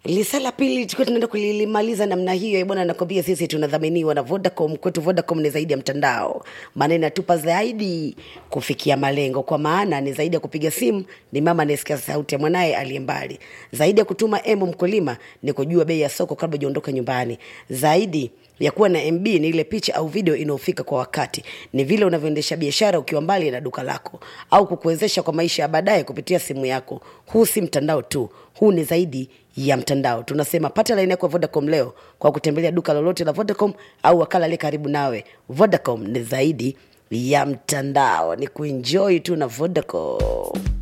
lisa la pili tukiwa tunaenda kulimaliza namna hiyo bwana nakwambia sisi tunadhaminiwa na vodacom kwetu vodacom ni zaidi ya mtandao maana inatupa zaidi kufikia malengo kwa maana ni zaidi ya kupiga simu ni mama anayesikia sauti ya mwanaye aliye mbali zaidi ya kutuma emu mkulima ni kujua bei ya soko kabla ujaondoka nyumbani zaidi ya kuwa na mb ni ile picha au video inayofika kwa wakati ni vile unavyoendesha biashara ukiwa mbali na duka lako au kukuwezesha kwa maisha ya baadaye kupitia simu yako huu si mtandao tu huu ni zaidi ya mtandao tunasema pata laini yako ya vodacom leo kwa kutembelea duka lolote la vodacom au wakala aliye karibu nawe vodacom ni zaidi ya mtandao ni kuenjoy tu na vodacom